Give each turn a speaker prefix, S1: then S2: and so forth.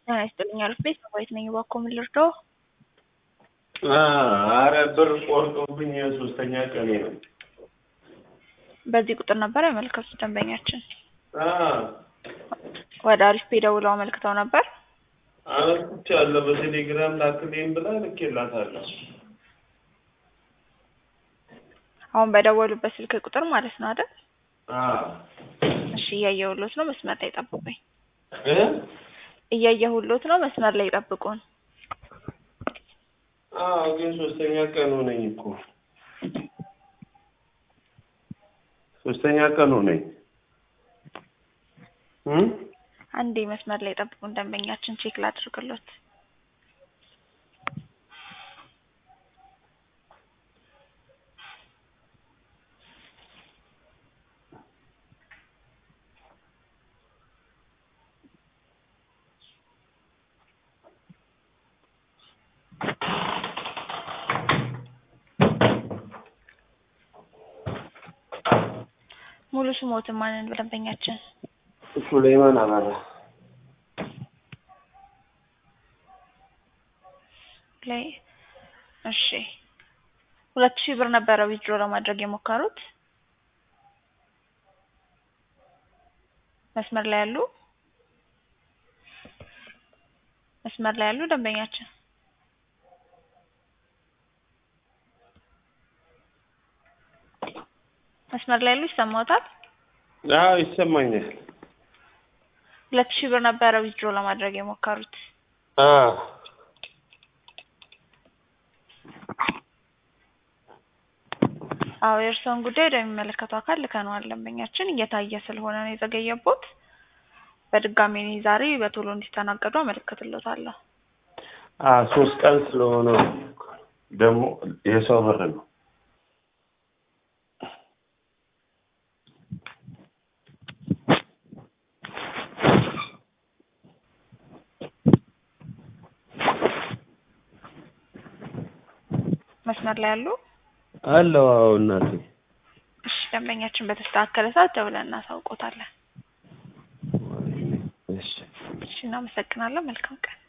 S1: ጤና ይስጥልኝ አልፌ ሰባዊት ነኝ። እባክዎ ምን ልርዳዎ?
S2: አረ ብር ቆርጦብኝ ሶስተኛ ቀኔ ነው።
S1: በዚህ ቁጥር ነበር ያመለከቱት ደንበኛችን።
S2: አዎ
S1: ወደ አሪፍ ፔ ደውለው አመልክተው ነበር።
S2: አመልክቻለሁ። በቴሌግራም ላክልኝ ብላ ልኬላታለሁ።
S1: አሁን በደወሉበት ስልክ ቁጥር ማለት ነው አይደል?
S2: አዎ
S1: እሺ እያየሁሎት ነው። መስመር ላይ ጠብቁኝ።
S2: እ
S1: እያየሁሎት ነው። መስመር ላይ ጠብቁን።
S2: አዎ ግን ሶስተኛ ቀን ሆነኝ እኮ ሶስተኛ ቀን ሆነኝ። እ
S1: አንዴ መስመር ላይ ጠብቁን። ደንበኛችን ቼክ ላድርግሎት። ሙሉ ስሞትን ማንን ደንበኛችን?
S2: ሱሌይማን አበራ
S1: ላይ እሺ ሁለት ሺህ ብር ነበረ ዊዝድሮ ለማድረግ የሞከሩት። መስመር ላይ ያሉ መስመር ላይ ያሉ ደንበኛችን መስመር ላይ ያሉ ይሰማዎታል?
S2: አዎ ይሰማኛል።
S1: ሁለት ሺህ ብር ነበረ ዊዝድሮ ለማድረግ የሞከሩት።
S2: አዎ
S1: አዎ የእርስዎን ጉዳይ ወደሚመለከተው አካል ልከነዋል። ደንበኛችን እየታየ ስለሆነ ነው የዘገየቦት። በድጋሚ እኔ ዛሬ በቶሎ እንዲስተናገዱ አመለክትሎታለሁ።
S2: አዎ ሶስት ቀን ስለሆነ ደግሞ የሰው ብር ነው።
S1: መስመር ላይ ያሉ
S2: አለው አዎ እናቴ
S1: እሺ ደንበኛችን በተስተካከለ ሰዓት ደውለን እናሳውቆታለን።
S2: እሺ
S1: እሺ እናመሰግናለን። መልካም ቀን